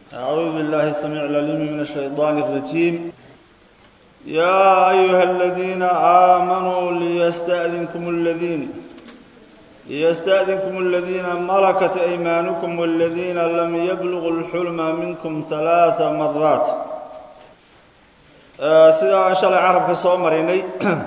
أعوذ بالله السميع العليم من الشيطان الرجيم يا أيها الذين آمنوا ليستأذنكم الذين ليستأذنكم الذين ملكت أيمانكم والذين لم يبلغوا الحلم منكم ثلاث مرات sida aan shalay carabka soo marinay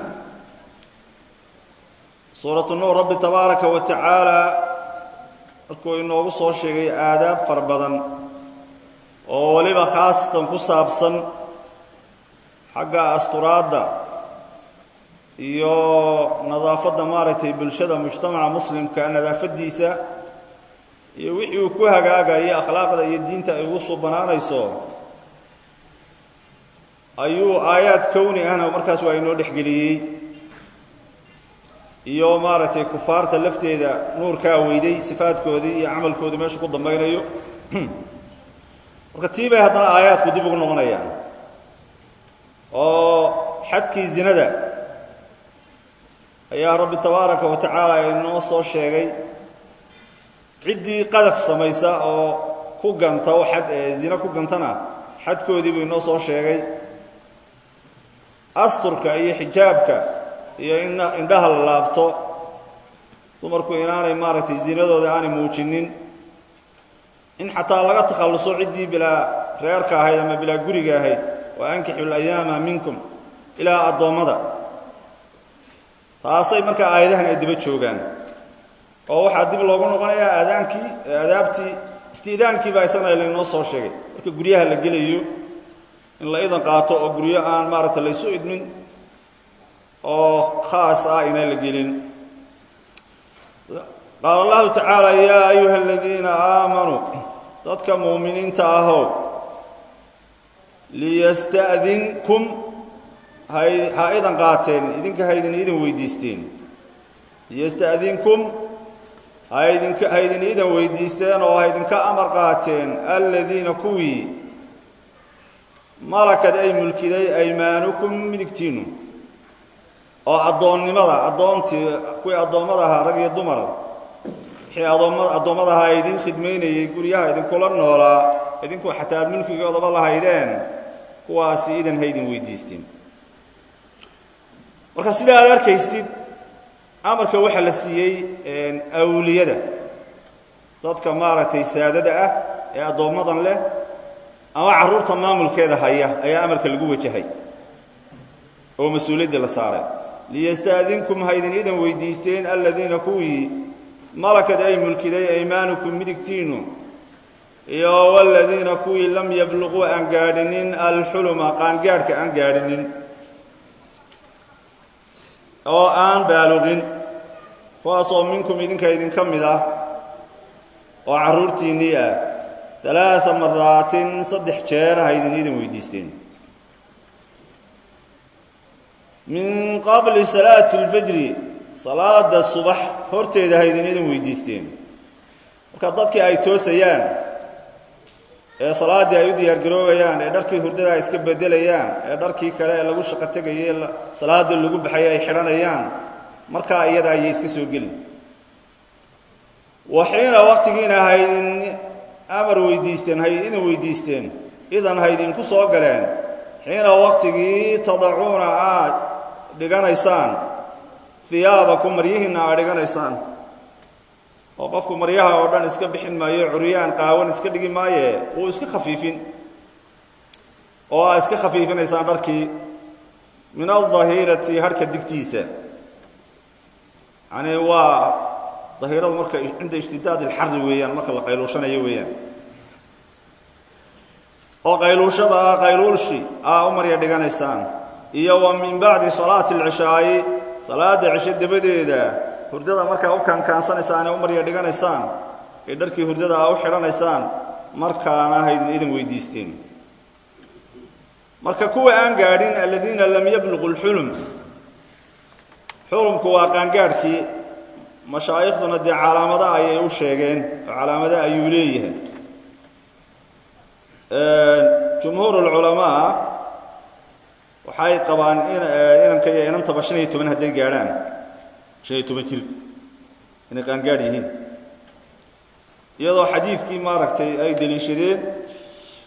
suuratu nuur rabbi tabaaraka wa tacaala markuu inoogu soo sheegay aadaab fara badan oo weliba khaasatan ku saabsan xagga asturaadda iyo nadaafadda maaragtay bulshada mujtamaca muslimka nadaafaddiisa iyo wixii uu ku hagaagayo akhlaaqda iyo diinta ay ugu subanaanayso ayuu aayaad kowni ahna markaas waa inoo dhexgeliyey iyo maaragtay kufaarta lafteeda nuurkaa weyday sifaadkoodii iyo camalkoodii meeshu ku dambaynayo marka tii bay haddana aayaadku dib ugu noqonayaan oo xadkii zinada ayaa rabbi tabaaraka wa tacaala inoo soo sheegay ciddii qadaf samaysa oo ku ganta oo xad ee zina ku gantana xadkoodii buu inoo soo sheegay asturka iyo xijaabka iyo in indhaha la laabto dumarku inaanay maaragtay zinadooda aanay muujinin in xataa laga takhalluso ciddii bilaa reerka ahayd ama bilaa guriga ahayd wa ankixu layaama minkum ilaa addoommada taasay markaa aayadahan ay daba joogaan oo waxaa dib loogu noqonayaa aadaankii aadaabtii istiidaankii baa isagana laynoo soo sheegay marka guryaha la gelayo in la idan qaato oo guryo aan maaragtay laysu idmin oo khaas ah inaan la gelin qaala allahu tacaala yaa ayuha aladiina aamanuu dadka muuminiinta ahow liyasta'dinkum ha idan qaateen idinka haydin idin weydiisteen liyasta'dinkum haydinka haydin idan weydiisteen oo haydinka amar qaateen aladiina kuwii malakad ay mulkiday aymaanukum midigtiinnu oo addoonnimada addoontii kuwii addoommada ahaa rag iyo dumar wixii adoomma addoommada ahaa idin khidmaynayey guryaha idinkula noolaa idinku xataa aad mulkigoodaba lahaydeen kuwaasi idan haydin weydiisteen marka sida aad arkaysid amarka waxaa la siiyey awliyada dadka maaragtay saadada ah ee addoommadan leh ama carruurta maamulkeeda haya ayaa amarka lagu wajahay oo mas-uuliyaddii la saaray liyasta'dinkum haydin idan weydiisteen aladiina kuwii malakad ay mulkiday aymaanukum midigtiinnu iyo waladiina kuwii lam yabluquu aan gaadhinin alxuluma qaangaadhka aan gaadhinin oo aan baaluqin kuwaasoo minkum idinka idinka mid ah oo carruurtiinnii ah alaaa maraatin saddex jeer haydin idin weydiisteen min qabli salaati اlfajri salaada subax horteeda haydin idin weydiisteen marka dadkii ay toosayaan ee salaaddii ay u diyaargaroobayaan ee dharkii hurdada ay iska bedelayaan ee dharkii kale ee lagu shaqo tegayay salaada lagu baxay ay xidhanayaan markaa iyada ayay iska soo gelin waxiina waktigiina haydin amar weydiisteen hay idin weydiisteen idan haydinku soo galeen xiina waktigii tadacuuna aad dhiganaysaan hiyaabaku maryihiinna aad dhiganaysaan oo qofku maryaha oo dhan iska bixin maayo curyaan qaawan iska dhigi maaye wuu iska khafiifin oo aad iska khafiifinaysaan dharkii min aldahirati harhka digtiisa yacanii waa dahiiradu marka cinda ishtidaad ilxari weeyaan marka la qayluushanayo weeyaan oo qayluushada ah qayluulshi aa u marya dhiganaysaan iyo wa min bacdi salaati alcishaa'i salaadda cisho dabadeeda hurdada markaa u kaankaansanaysaane u marya dhiganaysaan ee dharkii hurdada aa u xidhanaysaan markaana haydin idin weydiisteen marka kuwa aan gaadhin aladiina lam yabluqu lxulum xulumku waa qaangaadhkii mashaaikhduna dee calaamada ayay u sheegeen oo calaamada ayuu leeyahay jumhuur ulculamaa waxay qabaan in inanka iyo inantaba shan iyo toban hadday gaadhaan shan iyo toban jir inay qaangaadh yihiin iyadoo xadiidkii maaragtay ay deliishadeen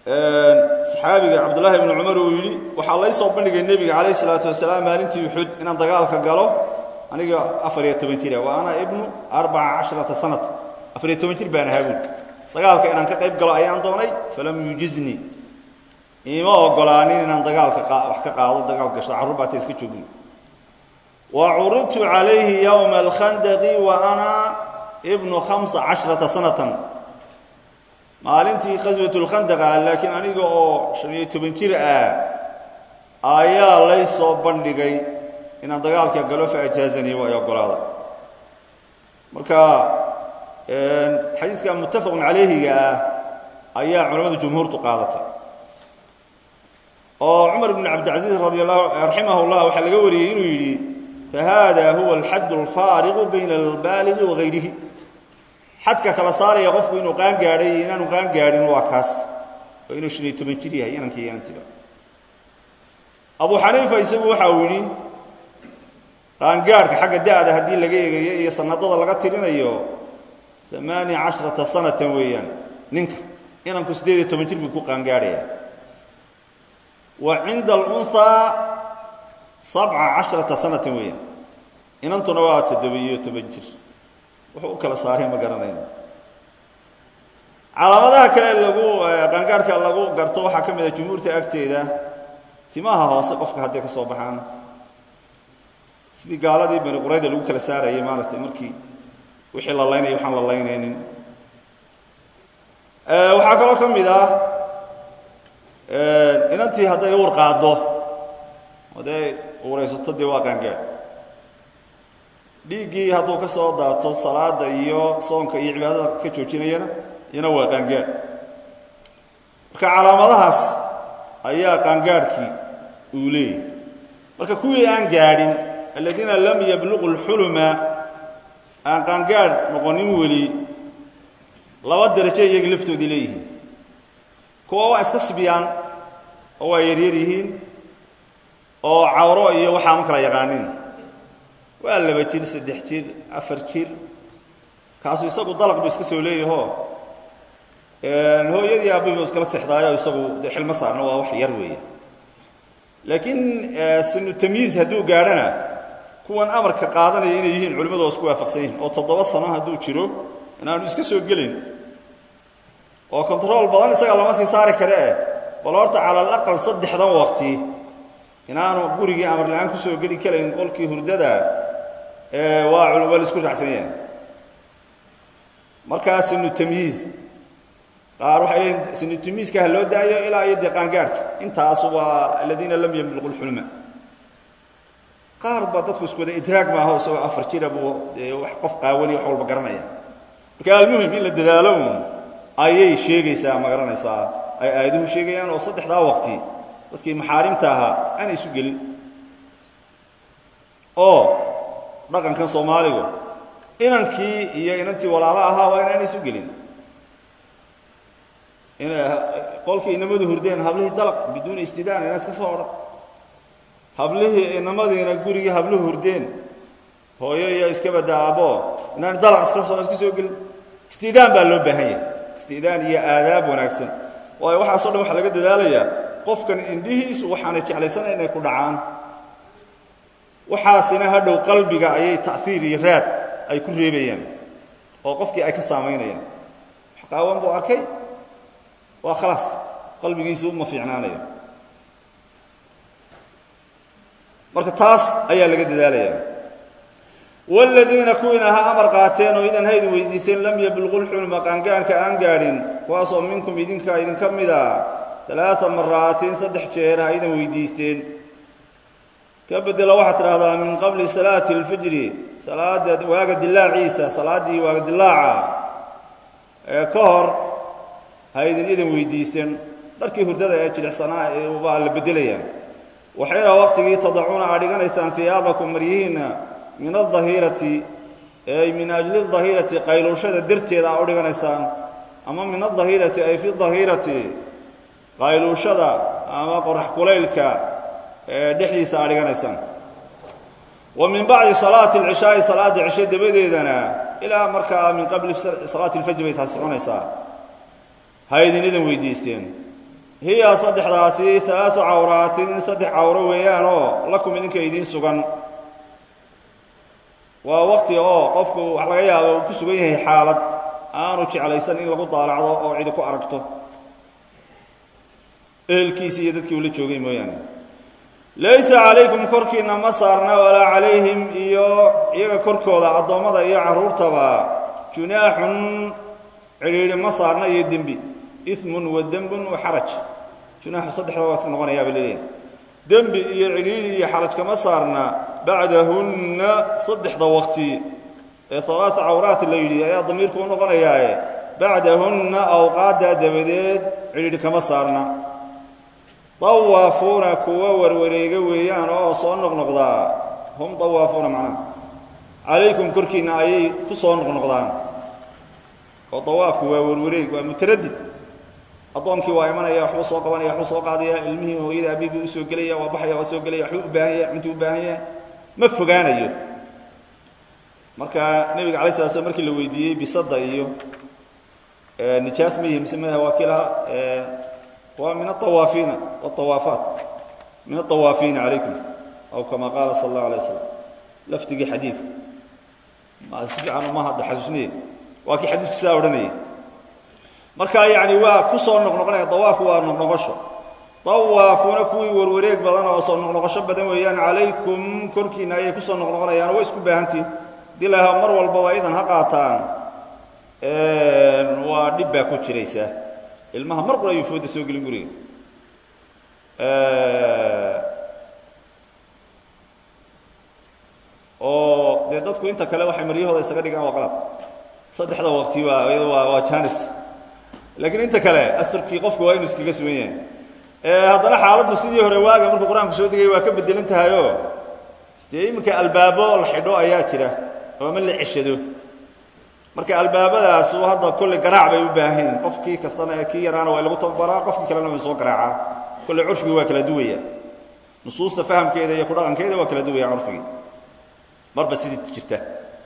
saxaabiga cabdullaahi ibnu cumar uu yidhi waxaa lay soo bandhigay nebiga calayh isalaatu wasalaam maalintii uxud inaan dagaalka galo aniga afar iyo toban jira wa ana ibnu arbaca casharata sanat afar iyo toban jir baan ahaa buuli dagaalka inaan ka qayb galo ayaan doonay falam yujiznii iima ogolaanin inaan dagaalka wax ka qaado dagaal gasho carruur baata iska joogin wa curidtu calayhi yowma alkhandaqi wa ana ibnu khamsa casharata sanatan maalintii qaswatulkhandaqa laakiin aniga oo shan iyo toban jir ah ayaa lay soo bandhigay inaan dagaalka galo fa ajaazanii waa ay ogolaaday marka xadiiska muttafaqun calayhiga ah ayaa culamada jumhuurtu qaadatay oo cumar bn cabdilcaziiz radi allahu raximah llah waxaa laga wariyey inuu yidhi fahada huwa alxadd alfaariqu bayna albaaligi wa gayrihi xadka kala saaraya qofku inuu qaan gaadhay iyo inaanu qaan gaadhin waa kaas oo inuu shan iyo toban jir yahay inankii inantiba abu xaniifa isagu waxa uu yidhi qaangaadhka xagga da'da haddii laga eegayo iyo sanadada laga tirinayo amaaniya casharata sanatan weeyaan ninka inanku siddeed iyo toban jir buu ku qaangaadhaya wa cinda alunhaa sabca casharata sanatan weeyaan inantuna waa toddoba-iyo toban jir wuxuu u kala saaray ma garanayno calaamadaha kale lagu qaangaadhka lagu garto waxaa ka mid a jumhuurta agteeda timaha hoose qofka hadday ka soo baxaan sidii gaaladii bani qurayda lagu kala saarayay maaragtay markii wixii la laynaya waxaan la laynaynin waxaa kaloo ka mid ah inantii hadday uur qaaddo hadday uuraysato dee waa qaangaadh dhiiggii hadduu ka soo daato salaada iyo soonka iyo cibaadada ka joojinayana iyana waa qaangaadh marka calaamadahaas ayaa qaangaadhkii uu leeyahay marka kuwii aan gaadhin aladiina lam yabluqu اlxuluma aan qaangaadh noqonin weli laba darajo iyaga laftoodii leeyihiin kuwa waa iska sibyaan oo waa yaryar yihiin oo cawro iyo waxaa ma kala yaqaanin waa laba jir saddex jir afar jir kaasu isagu dalaq buu iska soo leeyahoo hooyadii aabbihi buu iskala sexdaayo isagu de xilmo saarna waa wax yar weeye laakiin sinu tamyiiz hadduu gaadhana kuwan amarka qaadanaya inay yihiin culimmadu waa isku waafaqsan yihin oo toddoba sano hadduu jiro inaanu iska soo gelin oo control badan isaga lama sii saari kare eh bal horta cala alaqal saddexdan waqti inaanu gurigii amar la-aan kusoo geli karayn qolkii hurdada waa waa la isku raacsan yahay markaa sinu tamyiiz qaar waxay leeyiin sinu tamyiizka ha loo daayo ilaa iyo dee qaangaadhka intaasu waa aladiina lam yamliqu lxulma qaar ba dadku isku wada idraag maaho isagoo afar jira buu dee wax qof qaawani wax walba garanaya marka almuhim in la dadaalo uun ayay sheegaysaa ma garanaysaa ay aayaduhu sheegayaan oo saddexdaa waqti dadkii maxaarimta ahaa aanay isu gelin oo dhaqankan soomaaligu inankii iyo inantii walaalo ahaa waa inaanay isu gelin inay qolkii inamadu hurdeen hablihii dalaq biduuni istidaan ina iska soo odhan hablihii inamadiina gurigii habluhu hurdeen hooyo iyo iska badda aabbo inaan dalaq iska soo iska soo gelin istidaan baa loo baahan yahay istidaan iyo aadaab wanaagsan waayo waxaaso dhan waxaa laga dadaalayaa qofkan indhihiisu waxaanay jeclaysanayn inay ku dhacaan waxaasina hadhow qalbiga ayay ta'iir iyo raad ay ku reebayaan oo qofkii ay ka saamaynayaan qaawan buu arkay waa khalaas qalbigiisu uma fiicnaanayo marka taas ayaa laga dadaalaya waaladiina kuwiina ha amar qaateen oo idan haydin weydiiseen lam yabluqu lxulma qaangaanka aan gaadhin kuwaasoo minkum idinka idinka mida alaaa maraatin saddex jeer ha idan weydiisteen ka bedela waxaad tidhahdaa min qabli salaati اlfajri salaada waaga dilaaciisa salaaddii waaga dilaaca ee ka hor ha idin idan weydiisteen dharkii hurdada ee jilicsanaa baa la bedelayaa waxayna waqtigii tadacuuna aad dhiganaysaan hiyaabakum maryihiinna min adahirati ay min ajli dahirati qayluushada darteeda aa u dhiganaysaan ama min adahirati ay fi dahirati qayluushada ama qorax kulaylka ee dhexdiisa aa dhiganaysaan wa min bacdi salaati alcishaa'i salaadda cishe dabadeedana ilaa markaa min qabli salaati alfajr bay taas soconaysaa ha idin idan weydiisteen hiya saddexdaasi alaau cawraatin saddex cawro weeyaanoo lakum idinka idiin sugan waa wakti oo qofku wax laga yaabo uu ku sugan yahay xaalad aanu jeclaysan in lagu daalacdo oo cidi ku aragto ehelkiisi iyo dadkii ula joogay mooyaane laysa calaykum korkiinna ma saarna walaa calayhim iyo iyaga korkooda addoommada iyo carruurtaba junaaxun cidhiidhi ma saarna iyo dembi imun wa dembun wa xaraj junaaxu saddexda waa iska noqonayaa bay leeyahay dembi iyo cidhiidhi iyo xaraj kama saarna bacdahunna saddexda waqti ee alaaa cawraat la yidhi ayaa damiirku u noqonayaae bacdahunna awqaaddaa dabadeed cidhiidhi kama saarna dawaafuuna kuwa warwareega weeyaan oo soo noqnoqdaa hum dawaafuuna macnaha calaykum korkiinna ayay ku soo noqnoqdaan oo dawaafku waa warwareeg waa mutaradid addoonkii waa imanaya waxbuu soo qabanaya waxbuu soo qaadaya ilmihii hooyada abiibii usoo gelaya waa baxaya waa soo gelaya waxbuu u baahan yahay cuntuu u baahan yahay ma fogaanayo marka nebiga alay sala slam markii la weydiiyey bisadda iyo nijaas ma yihi mise mah waa kii lahaa waa min aawaafiina awaafaat min aawaafiina calaykum aw kama qaala sal allahu alay wasalam lafdigii xadiidka si fiican uma hadda xasuusniye waa kii xadiisku sidaa odhanayay marka yani waa ku soo noqnoqonaya dawaafku waa noqnoqosho dawaafuuna kuwii warwareeg badan oo soo noqnoqosho badan weeyaan calaykum korkiinna ayay ku soo noqnoqonayaan way isku baahantihin hadii laha mar walbaba idan ha qaataan waa dhib baa ku jiraysa ilmaha mar qura ayuu fooda soo gelin guriga oo dee dadku inta kale waxay maryahooda isaga dhigaan waa qalab saddexda waqti waa iyado waa waa janis laakiin inta kale asturkii qofku waa inu iskaga sugan yahay haddana xaaladdu sidii hore waaga markuu qur-aanku soo degay waa ka bedelan tahayoo dee iminka albaabo la xidho ayaa jira oo ma la ceshado marka albaabadaasu hadda kolley garaac bay u baahan yihin qofkii kastana kii yaraana waa lagu tababaraa qofkii kalena way soo garaacaa kolley curfigii waa kala duwaya nusuusta fahamkeeda iyo kudhaqankeeda waa kala duwaya curfigii marba sidii jirta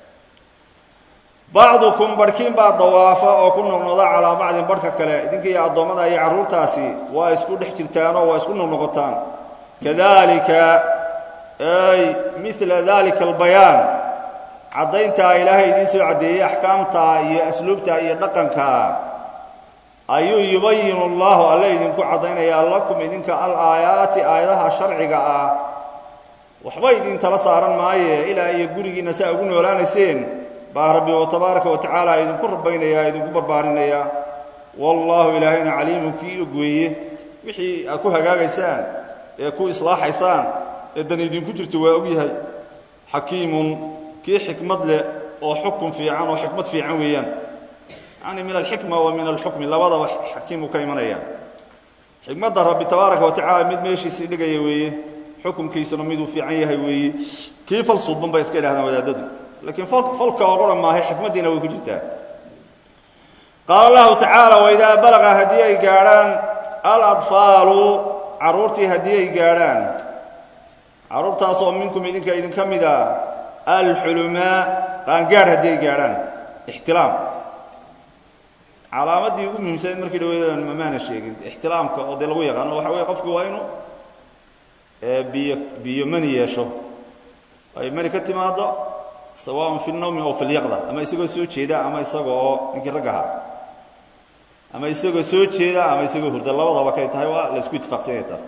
bacdukum barhkiin baa dawaafa oo ku noqnoqda calaa bacdin barhka kale idinka iyo addoommada iyo carruurtaasi waa isku dhex jirtaanoo waa isku noqnoqotaan kadalika ay mila dalika albayaan caddayntaa ilaahay idiin soo caddeeyey axkaamta iyo asluubta iyo dhaqanka ayuu yubayinu allahu alle idinku caddaynayaa lakum idinka alaayaati aayadaha sharciga ah waxba idin tala saaran maaye ilaa iyo gurigiinna saa ugu noolaanayseen baa rabbi oo tabaaraka wa tacaala idinku rabaynaya idinku barbaarinaya wallaahu ilaahayna caliimun kii ogweeye wixii aad ku hagaagaysaan ee ku islaaxaysaan ee dan idinku jirto waa ogyahay xakiimun kii xikmad leh oo xukun fiican oo xikmad fiican weeyaan yacni min alxikma wa min alxukmi labadaba xakiimuu ka imanaya xikmadda rabbi tabaaraka wa tacala mid meeshiisii dhigaya weeye xukunkiisuna miduu fiican yahay weeye kii fal suuban bay iska idhahdaan wadaadadu laakiin falka oo qura maahay xikmaddiina way ku jirtaa qaala allahu tacaala waidaa balaqa haddii ay gaadhaan aladfaalu carruurtii haddii ay gaadhaan carruurtaasoo minkum idinka idinka mid a alxulumaa qaangaadh haddii ay gaadhaan ixtilaam calaamaddii ugu muhiimsanayd markii dhaweydaan mamaana sheegin ixtilaamka oo dee lagu yaqaano waxa weye qofku waa inuu biyo biyo mani yeesho ay mani ka timaaddo sawaaun fi lnawmi aw fi lyaqda ama isagoo soo jeeda ama isaga oo ninkii rag ahaa ama isagoo soo jeeda ama isagoo hurda labadaba kay tahay waa la isku itifaaqsanyaya taas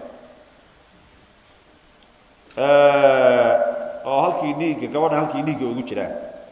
oo halkii dhiigga gabadhan halkii dhiigga ugu jiraan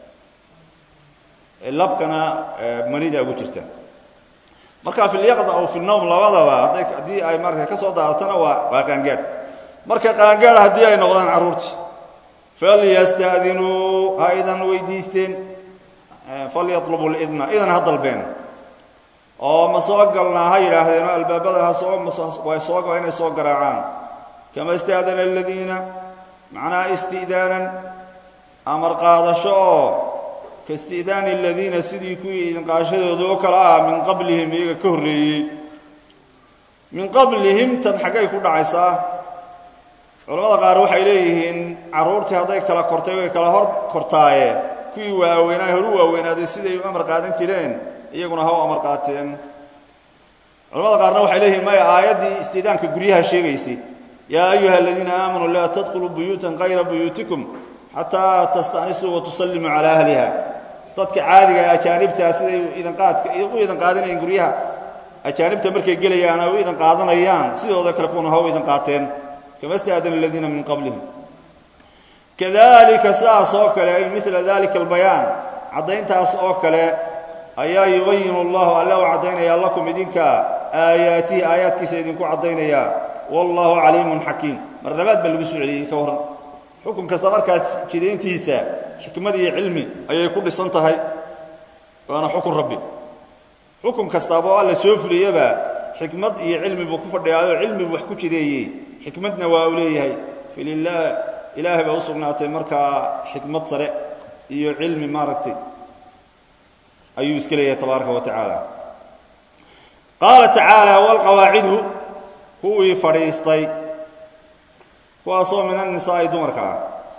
labkana manida ugu jirta marka fi lyaqda aw fi lnawm labadaba hadday haddii ay marka ka soo daadatana waa waa qaangaadh marka qaangaadha haddii ay noqdaan carruurtii falyastadinuu ha idan weydiisteen falyatlubu lidna idan ha dalbeen oo ma soo galnaa ha yidhaahdeen oo albaabada ha soo way soo inay soo garaacaan kama istaadana aladiina macnaha isti'daanan amar qaadasho oo ka isti'daani aladiina sidii kuwii idinqaashadooda oo kale ah min qablihim iyaga ka horreeyey min qablihim tan xaggay ku dhacaysaa culamada qaar waxay leeyihiin carruurtii hadday kala kortay way kala hor kortaaye kuwii waaweynaa horu waaweynaaday siday u amar qaadan jireen iyaguna ha u amar qaateen culamada qaarna waxay leeyihiin maya aayaddii istiidaanka guryaha sheegaysay yaa ayuha aladiina aamanuu laa tadkhuluu buyuutan kayra buyuutikum xataa tasta'nisuu wa tusallimuu calaa ahliha dadka caadiga ajaanibtaa siday idanqaadka u idan qaadanayen guryaha ajaanibta markay gelayaan ay u idan qaadanayaan sidooda kale kuwana ha u idan qaateen kama staadana aladiina min qablihim kadalika sidaas oo kale ay mila dalika albayaan caddayntaas oo kale ayaa yubayinu allahu alla u caddaynaya lakum idinka aayaatihi aayaadkiisa idinku caddaynaya wallahu caliimun xakiim mar labaad baa lagu soo celiyey ka warran xukun kasta markaa jidayntiisa xikmad iyo cilmi ayay ku dhisan tahay waana xukun rabbi xukun kastaaba oo alla soo fuliyaba xikmad iyo cilmi buu ku fadhiyaayoo cilmi buu wax ku jideeyey xikmadna waa uu leeyahay fililah ilaahay baa u sugnaatay markaa xikmad sare iyo cilmi maaragtay ayuu iska leeyahay tabaaraka wa tacaala qaala tacaala walqawaacidu kuwii fadhiistay kuwaasoo min annisaa'i dumarka ah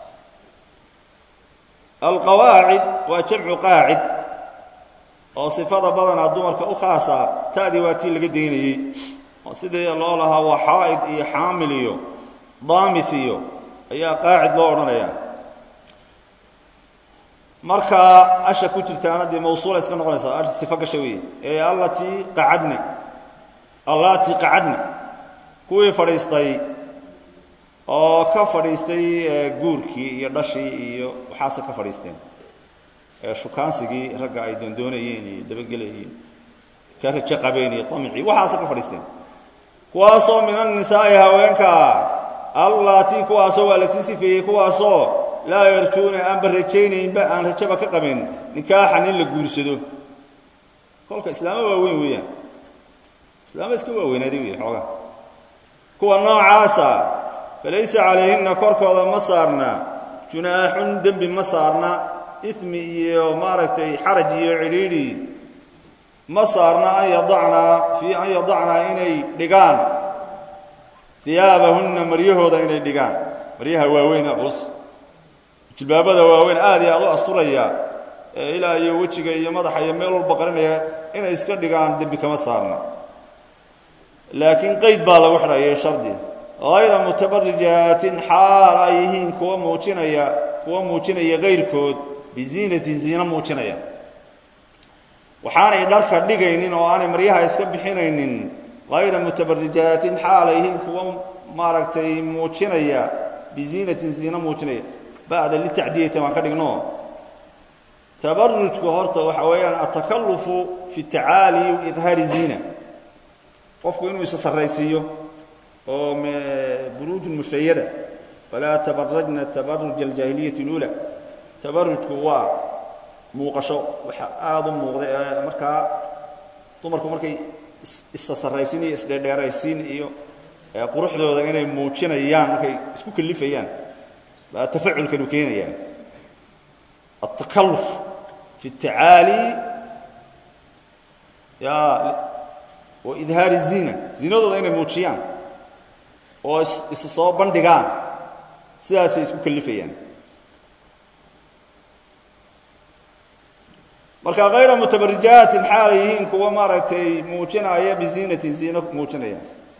alqawaacid waa jamcu qaacid oo sifada badanaa dumarka u khaasa ta'dii waa tii laga daynayey oo sidii loo lahaa waa xaa'id iyo xaamil iyo daamith iyo ayaa qaacid loo odhanayaa markaa asha ku jirtaana dee mawsuula iska noqonaysaa asha sifo gasha weeye ee allatii qacadna allatii qacadna kuwii fadhiistay oo ka fadhiistay guurkii iyo dhashii iyo waxaase ka fadhiisteen shukaansigii ragga ay doondoonayeen iyo dabagelayeen ka rajo qabeen iyo amicii waxaase ka fadhiisteen kuwaasoo min annisaa'i haweenka allaatii kuwaasoo waa la sii sifeeyey kuwaasoo laa yarjuuna aanba rajaynaynba aan rajaba ka qabin nikaaxan in la guursado kolka islaamo waaweyn weeyaan islaamo iska waaweynaaday wey xoogaa kuwa noocaasa falaysa calayhinna korkooda ma saarna junaaxun dembi ma saarna ismi iyo maaragtay xaraj iyo cidhiidhi ma saarna an yadacnaa fii an yadacnaa inay dhigaan iyaabahunna maryahooda inay dhigaan maryaha waaweyn culus jilbaabada waaweyn aad iyo aad u asturaya ee ilaa iyo wejiga iyo madaxa iyo meel walba qarinaya inay iska dhigaan dembi kama saarna laakiin qayd baa lagu xidhayay shardi hayra mutabarijaatin xaal ay yihiin kuwa muujinaya kuwa muujinaya kayrkood biziinatin ziino muujinaya waxaanay dharka dhigaynin oo aanay maryaha iska bixinaynin hayra mutabarijaatin xaal ay yihiin kuwa maaragtay muujinaya biziinatin ziino muujinaya ba'da litacdiyati waan ka dhigno tabarujku horta waxa weeyaan atakalufu fi tacaali idhaari ziina qofku inuu isa sarraysiiyo oo buruuj mushayada falaa tabarajna tabaruj aljaahiliyati اluula tabarujku waa muuqasho waxa aada u muuqda ee markaa dumarku markay isa sarraysiin iyo isdheerdheeraysiin iyo quruxdooda inay muujinayaan markay isku kalifayaan baa tafaculkanu keenayaa altakaluf fi اtacaali ya wa idhaari الziina ziinadooda inay muujiyaan oo isa soo bandhigaan sidaasay isku kalifayaan marka hayra mutabarijaatin xaalay yihiin kuwa maaragtay muujinaya biziinatin ziino muujinaya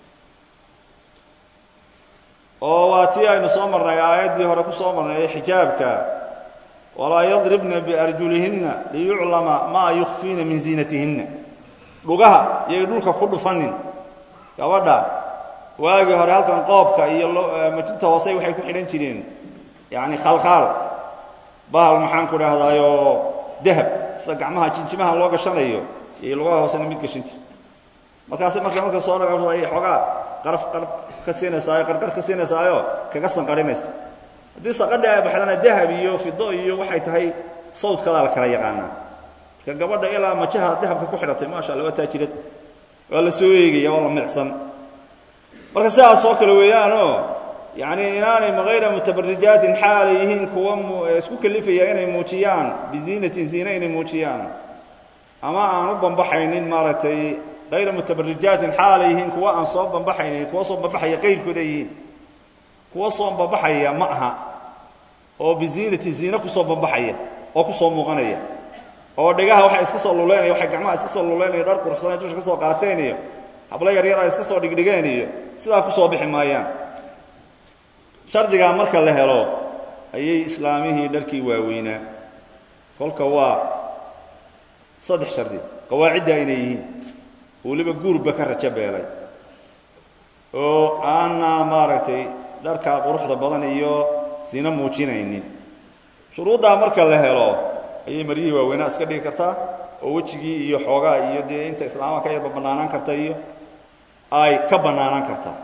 oo waa tii aynu soo marnay aayaddii hore ku soo marnay xijaabka walaa yadribna biarjulihinna liyuclama maa yukfiina min ziinatihinna dhugaha iyay dhulka ku dhufanin gabadha waagii hore halkan qoobka iyo majinta hoose waxay ku xidhan jireen yacni khalkhaal bahal maxaan ku dhahdayo dahab sida gacmaha jinjimaha loo gashanayo iyo lugaha hoosena mid gashan jir markaase marka marka soo dhagabsada ayay xoogaa qaraf qaraf ka siinaysaayo qarqar ka siinaysaayo kaga sanqarinaysa haddii saqadha ay baxdana dahab iyo fido iyo waxay tahay sawdkadaa la kala yaqaanaa marka gabadha ilaa majaha dahabka ku xidhatay maasha alla waa taajirad waa la soo eegaya waa la micsan marka sidaas oo kale weeyaanoo yacni inaanay hayra mutabarijaatin xaalay yihiin kuwa isku kalifaya inay muujiyaan biziinatin ziine inay muujiyaan ama aan u bambaxaynin maaragtay hayra mutabarijaatin xaalay yihiin kuwa aan soo bambaxaynin kuwa soo bambaxaya qayrkooda yihiin kuwa soo bambaxaya ma aha oo biziinatin ziine kusoo bambaxaya oo kusoo muuqanaya oo dhegaha waxay iska soo luleynaya waxay gacmaha iska soo luleynaya dhar quruxsanay dusha ka soo qaateen iyo hablo yaryar ay iska soo dhigdhigeen iyo sidaa ku soo bixi maayaan shardigaa marka la helo ayay islaamihii dharkii waaweynaa kolka waa saddex shardi qawaaciddaa inay yihiin weliba guurba ka rajo beelay oo aanna maaragtay dharkaa quruxda badan iyo sina muujinaynin shuruuddaa marka la helo ayay maryihii waaweynaa iska dhigi kartaa oo wejigii iyo xoogaa iyo dee inta islaamaha ka yarba bannaanaan karta iyo ay ka bannaanaan kartaa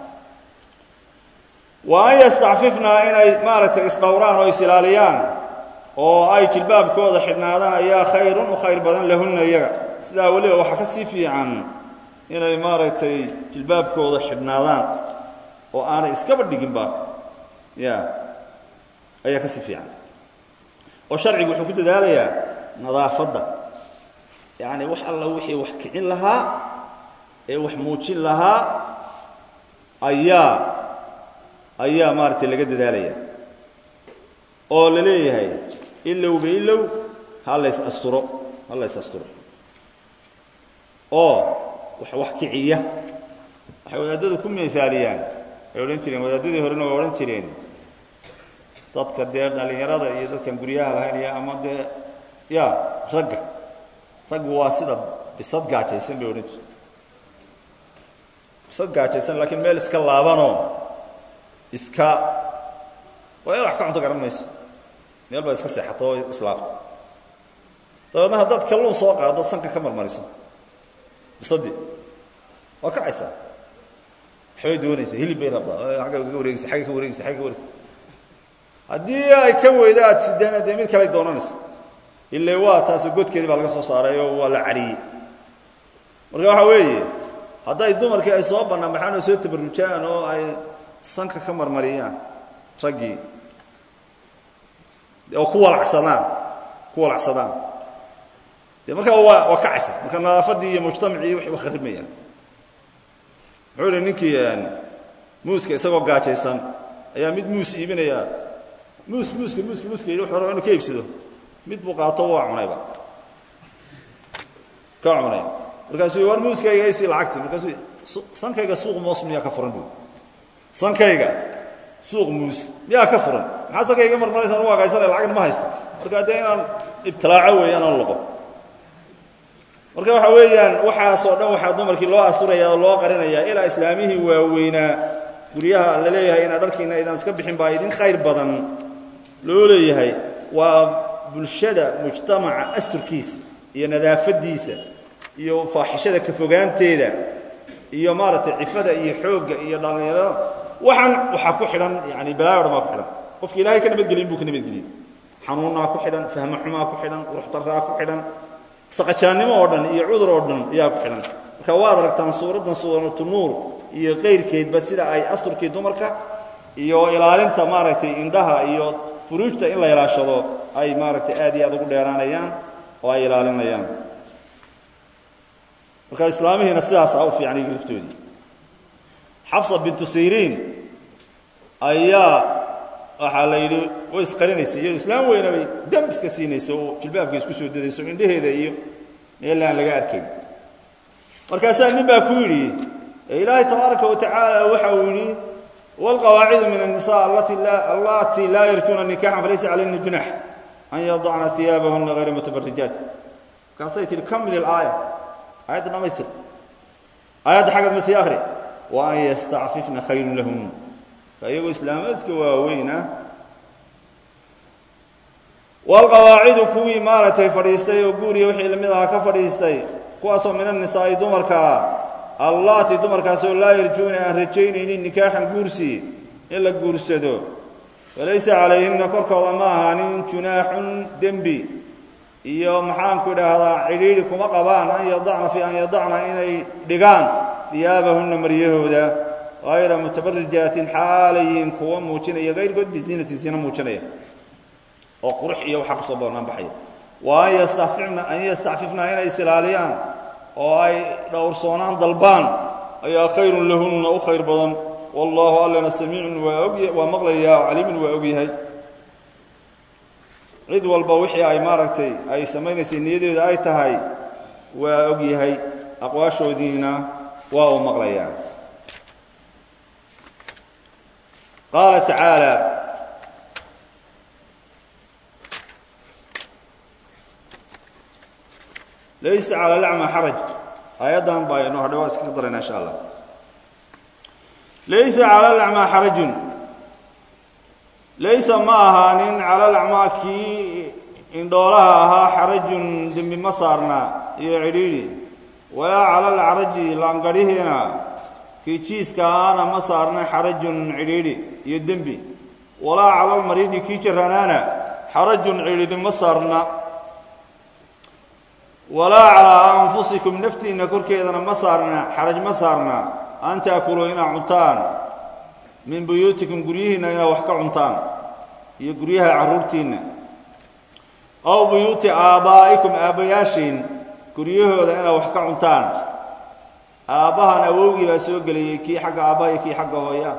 wa an yastacfifnaa inay maaragtay isdhowraan oo isilaaliyaan oo ay jilbaabkooda xidhnaadaan ayaa khayrun u khayr badan lahunna iyaga sidaa weliba waxaa ka sii fiican inay maaragtay jilbaabkooda xidhnaadaan oo aanay iskaba dhiginba ya ayaa ka sii fiican oo sharcigu wuxuu ku dadaalayaa nadaafadda yacni wax alla wixii wax kicin lahaa ee wax muujin lahaa ayaa ayaa maaragtay laga dadaalaya oo la leeyahay ilowba ilow ha lays asturo ha lays asturo oo wax wax kiciya waxay wadaadadu ku miaaliyaan ay odhan jireen wadaadadii horena waa odhan jireen dadka dee dhallinyarada iyo dadkan guryaha lahayn iyo ama dee ya ragga raggu waa sida bisad gaajaysan bay odhan jireen bisad gaajaysan laakiin meel iska laabanoo iska waa in wax ka cunto garan mayso meel baa iska seexato oo islaabto dabeedna haddaad kalluun soo qaado sanka ka marmariso bisadii waa kacaysaa waxbay doonaysaa hilib bay rabtaa agga ka wareegaysa agga ka wareegaysa agga ka wareegaysa haddii ay ka weydo aad sidaana dee mid kaley doonanaysa ile waa taasoo godkeedii baa laga soo saaray oo waa la cadhiyey marka waxaa weeye hadday dumarkii ay soo bannaan baxaan oo soo tabarrujaan oo ay sanka ka marmariyaan raggii oo ku walacsadaan ku walacsadaan dee markaa waa waa kacaysa marka nadaafaddii iyo mujtamacii waxay wa kharimayaan muxuu ihi ninkii muuska isagoo gaajaysan ayaa mid muus iibinayaa muus muuska muuska muuska yidhi wuxuu raba inu ka iibsado mid buu qaato waa cunayba ka cunay markaasuu war muuskayga isii lacagti markaasuu sankayga suuq moos miyaa ka furan bu sankayga suuq muus miyaa ka furan maxaa sankayga marmaraysaan u agaysana lacagna ma haysto markaa dee inaan ibtilaaco weeyaan aan loqo marka waxa weeyaan waxaasoo dhan waxaa dumarkii loo asturaya oo loo qarinayaa ilaa islaamihii waaweynaa guryaha la leeyahay inaa dharkiina aydan iska bixin baa idin khayr badan loo leeyahay waa bulshada mujtamaca asturkiisa iyo nadaafadiisa iyo faaxishada ka fogaanteeda iyo maaragtay cifada iyo xoogga iyo dhallinyarada waxaan waxaa ku xidhan yani balaayo dhan baa ku xidhan qofka ilaahay ka nabadgelin buu ka nabadgeliyey xanuunnaa ku xidhan fahmo xumaa ku xidhan quruxdaraa ku xidhan saqajaannimo oo dhan iyo cudur oo dhan ayaa ku xidhan marka waad aragtaan suuraddan suuratu nuur iyo kayrkeedba sida ay asturkii dumarka iyo ilaalinta maaragtay indhaha iyo furuujta in la ilaashado ay maaragtay aad iyo aad ugu dheeraanayaan oo ay ilaalinayaan marka islaamihiina sidaasaa u fiican iyaga laftoodii xafsa bintu sayriin ayaa waxaa la yidhi way isqarinaysay iyado islaam weyna bay dam iska siinayso oo jilbaabka isku soo dadayso indhaheeda iyo meel aan laga arkayn markaasaa nin baa ku yidhi ilaahay tabaaraka wa tacaala waxa uu yidhi wاlqawaacidu min الnisa allati laa yarjuuna nikaxan falaysa calayhina junax an yadacna iyaabahuna hayra mutabarijaat markaasay tihi kamil ilaaya aayadda dhamaystir aayadda xaggaad ma sii akri wa an yastacfifna khayrun lahum iyagoo islaamaadka waaweyna waalqawaacidu kuwii maaragtay fadhiistay oo guuriya wixii lamid ahaa ka fadhiistay kuwaasoo min annisaa'i dumarkaa allaati dumarkaasoo laa yarjuuna aan rajaynaynin nikaaxan guursi in la guursado falaysa calayhinna korkooda ma ahaanin junaaxun dembi iyo maxaanku idhaahdaa cidhiidhi kuma qabaan an yadacna fi an yadacna inay dhigaan iyaabahunna maryahooda hayra mutabarijaatin xaalayiin kuwa muujinaya kayrkood biziinatin siina muujinaya oo qurux iyo waxaa kusoo boornaan baxaya wa an yastafifna an yastacfifna inay isilaaliyaan oo ay dhowrsoonaan dalbaan ayaa khayrun lahunna u khayr badan wallaahu allana samiicun waa og waa maqlayaa caliimun waa og yahay cid walba wixii ay maaragtay ay samaynaysay niyadeeda ay tahay waa og yahay aqwaashoodiina waa uu maqlayaa qaala tacaala laysa cala lacma xaraj aayaddan baa inoo hadhay waa iskaga darayna insha allah laysa cala lacmaa xarajun laysa ma ahaanin cala lacmaa kii indhoolaha ahaa xarajun dembi ma saarna iyo cidhiidhi walaa cala alcaraji laangadhihiina kii jiiska ahaana ma saarna xarajun cidhiidhi iyo dembi walaa cala almariidi kii jaranaana xarajun cidhiidhi ma saarna walaa calaa anfusikum naftiinna korkeedana ma saarna xaraj ma saarna an taakuluu inaad cuntaan min buyuutikum guryihiinna inaad wax ka cuntaan iyo guryaha carruurtiinna aw buyuuti aabbaa'ikum aabbayaashiin guryahooda inaad wax ka cuntaan aabbahan awowgii baa soo gelayey kii xagga aabbaha iyo kii xagga hooya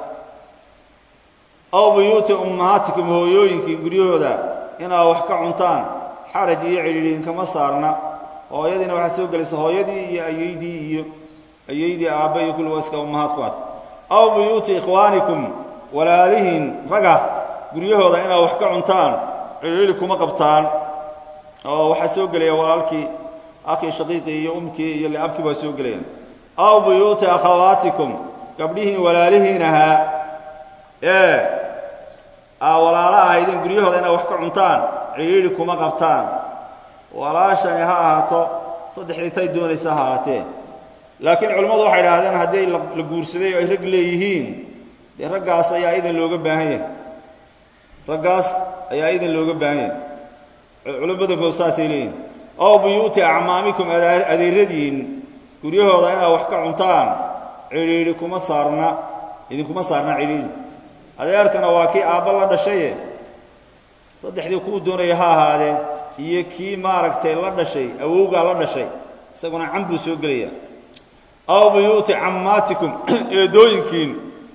aw buyuuti ummahaatikum hooyooyinkii guryahooda inaad wax ka cuntaan xaraj iyo cidhiidhiinkama saarna hooyadiina waxaa soo gelaysa hooyadii iyo ayeydii iyo ayeydii aabba iyo kulli waa iska ummahaadkuwaas aw buyuuti ikhwaanikum walaalihiin raga guryahooda inaad wax ka cuntaan cidhiidhi kuma qabtaan oo waxaa soo gelaya walaalkii akhii shaqiiqii iyo umkii iyo liabkii baa soo gelayaan aw buyuuti akhawaatikum gabdhihiin walaalihiin ahaa ee aa walaalo ahaydeen guryahooda inaad wax ka cuntaan cidhiidhi kuma qabtaan walaashani ha ahaato saddexdii tay doonaysa ha ahaatee laakiin culimmadu waxay idhaahdeen haddii la guursaday oo ay rag leeyihiin dee raggaas ayaa idan looga baahan yahay raggaas ayaa idan looga baahan yahay culimo badankood saasay leeyihin ow buyuuti acmaamikum adeeradiin guryahooda inaad wax ka cuntaan cidhiidhi kuma saarna idinkuma saarna cidhiidhi adeerkana waa kii aabba la dhashaye saddexdii kuu doonaya ha ahaadee iyo kii maaragtay la dhashay awowgaa la dhashay isaguna can buu soo gelaya aw buyuuti cammaatikum eedooyinkiin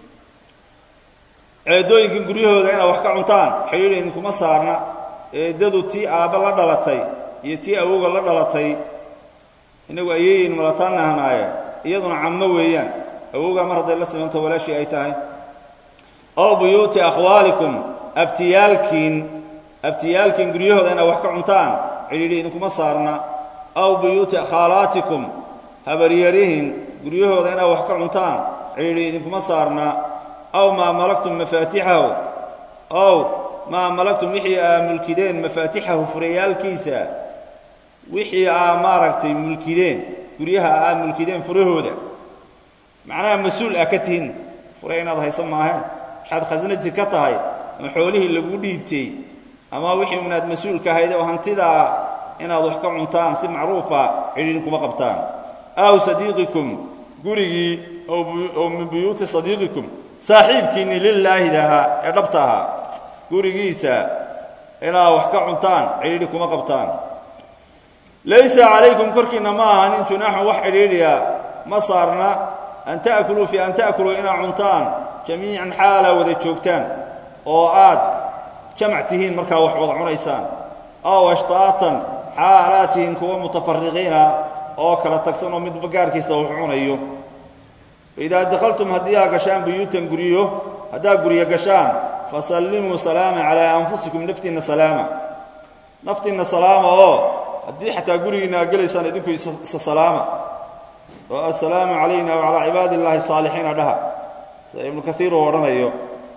eedooyinkiin guryahooda inaad wax ka cuntaan xidhiidhi idinkuma saarna eeddadu tii aabba la dhalatay iyo tii awowga la dhalatay inagu ayeeyin malataan nahnaaye iyaduna cammo weeyaan awowgaa mar hadday la simanto walaashii ay tahay aw buyuuti akhwaalikum abtiyaalkiin abtiyaalkiin guryahooda inaad wax ka cuntaan cidhiidhi idinkuma saarna aw buyuuti khaalaatikum habaryarihin guryahooda inaad wax ka cuntaan cidhiidhi idinkuma saarna aw maa malaktum mafaatixahu aw maa malaktum wixii aa mulkideen mafaatixahu furayaalkiisa wixii aa maaragtay mulkideen guryaha aa mulkideen furahooda macnaha mas-uul aa ka tihin fure inaad hayso maahe waxaad khasnati ka tahay ama xoolihii lagu dhiibtay ama wixii unaad mas-uulka ahayd oo hantidaa inaad wax ka cuntaan si macruufa cidhiidhi kuma qabtaan aw sadiiqikum gurigii oo min buyuuti sadiiqikum saaxiibkiinni lilaahidahaa ee dhabta ahaa gurigiisa inaad wax ka cuntaan cidhiidhi kuma qabtaan laysa calaykum korkiinna ma ahanin junaaxun wax cidhiidhiya ma saarna an ta'kuluu fii an ta'kuluu inaad cuntaan jamiican xaalaa wada joogtaan oo aad jamac tihiin markaa wax wada cunaysaan aw ashtaatan xaalaad tihiin kuwa mutafariqiina oo kala tagsan oo midba gaarkiisa wax cunayo idaa dakhaltum haddii aa gashaan buyuutan guryo haddaad guryo gashaan fasallimuu salaama calaa anfusikum naftiinna salaama naftiinna salaama oo haddii xataa gurigiinna aad gelaysaan idinku isa salaama oo assalaamu calayna wacalaa cibaadi illaahi saalixiina dhaha sida ibnu kaiir uu odhanayo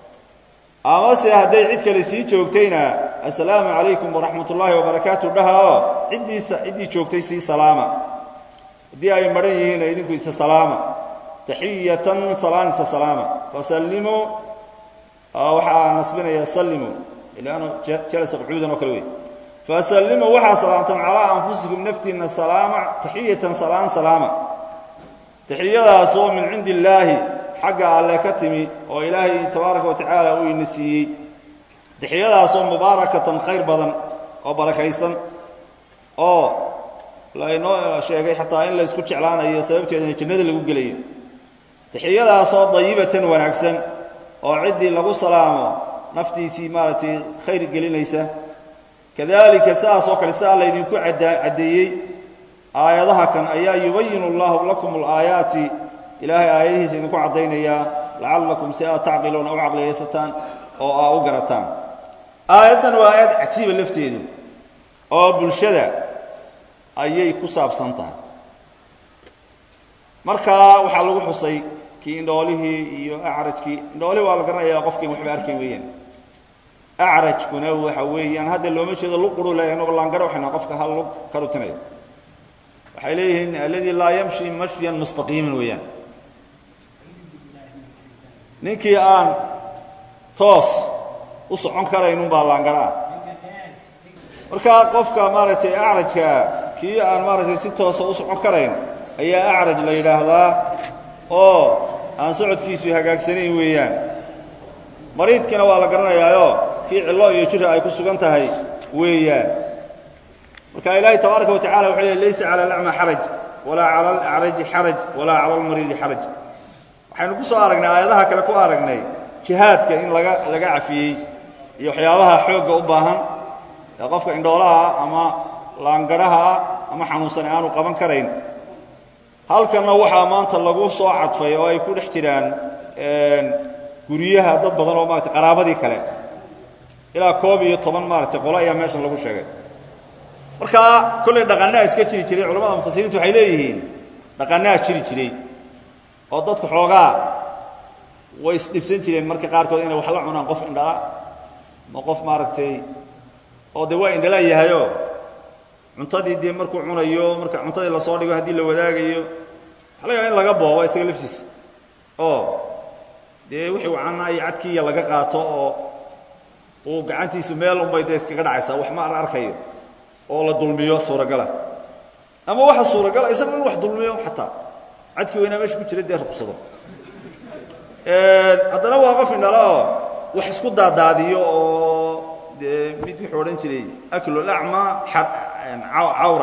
amase hadday cid kale sii joogtayna assalaamu calaykum waraxmat ullaahi wabarakaatu dhaha oo ciddiisa ciddii joogtay sii salaama haddii ay madhan yihiinna idinku isa salaama taxiyatan salaan isa salaama fasallimuu waxaa nasbinaya sallimuu ilaanu jalasa qucuudan oo kale wey fasallimuu waxaa salaamtaan calaa anfusikum naftiinna salaama taxiyatan salaan salaama taxiyadaasoo min cindi illaahi xagga alle ka timi oo ilaahay tabaaraka wa tacaala uu ina siiyey taxiyadaasoo mubaarakatan khayr badan oo barakaysan oo laynoo sheegay xataa in laysku jeclaanayo sababteedana jannada lagu gelayo taxiyadaasoo dayibatan wanaagsan oo ciddii lagu salaamo naftiisii maaragtay khayr gelinaysa kadalika sidaas oo kale sidaa laydinku caddeeyey aayadaha kan ayaa yubayinu allahu lakum alaayaati ilaahay aayadihiisa idinku caddaynayaa lacallakum si aad tacqiluuna u caqliyaysataan oo aa u garataan aayaddan waa aayad cajiiba lafteedu oo bulshada ayay ku saabsan tahay markaa waxaa lagu xusay kii indhoolihii iyo acrajkii indhoolihii waa la garanayaa qofkiin waxba arkay weeyaan acrajkuna waxa weeyaan hadda looma jeedo luquru le inagoo laangaro waxayna qofka hal lug ka rutinayo waxay leeyihiin alladii laa yamshi mashyan mustaqiiman weeyaan ninkii aan toos u socon karaynun baa laangaro ah marka qofka maaragtay acrajka kii aan maaragtay si toosa u socon karayn ayaa acraj la yidhaahdaa oo aan socodkiisu hagaagsanayn weeyaan mariidkiina waa la garanayaayo kii cillo iyo jira ay ku sugan tahay weeyaan marka ilaahay tabaaraka wa tacala wuxuu leey laysa cala alacma xaraj walaa cala alacraji xaraj walaa cala almariidi xaraj waxaynu ku soo aragnay aayadaha kale ku aragnay jihaadka in laga laga cafiyey iyo waxyaabaha xoogga u baahan ee qofka indhoolaha ama laangadhaha ama xanuunsan aanu qaban karayn halkanna waxaa maanta lagu soo cadfay oo ay ku dhex jiraan guryaha dad badan oo maarata qaraabadii kale ilaa koob iyo toban maaragtay qolo ayaa meeshan lagu sheegay markaa kollay dhaqannaa iska jiri jiray culamada mufasiriintu waxay leeyihiin dhaqannaa jiri jiray oo dadku xoogaa way isdhibsan jireen marka qaarkood inay wax la cunaan qof indhala ma qof maaragtay oo dee waa indhalaan yahayoo cuntadii dee markuu cunayo marka cuntadii lasoo dhigo haddii la wadaagayo waxa laga yaaba in laga boobo isaga laftiisa oo dee wixii wacanaa iyo cadkiiya laga qaato oo uu gacantiisu meel unbay dee iskaga dhacaysaa wax ma ar arkayo oo la dulmiyo suuragala ama waxa suuragala isaga in wax dulmiyo xataa cadkii weynaa meesha ku jira dee ruqsado haddana waa qof indhala oo wax isku daadaadiyo oo dee mid wuxuu odhan jiray aklulacma cawra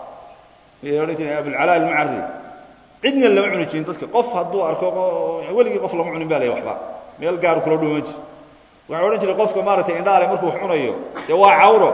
miyay odhan jireen abulcalaa almucari cidna lama cuni jirin dadka qof hadduu arko weligii qof lama cunin ba lay waxba meel gaaru kula dhuuman jir waxaa odhan jiray qofka maaragtay indhaale markuu wax cunayo dee waa cawro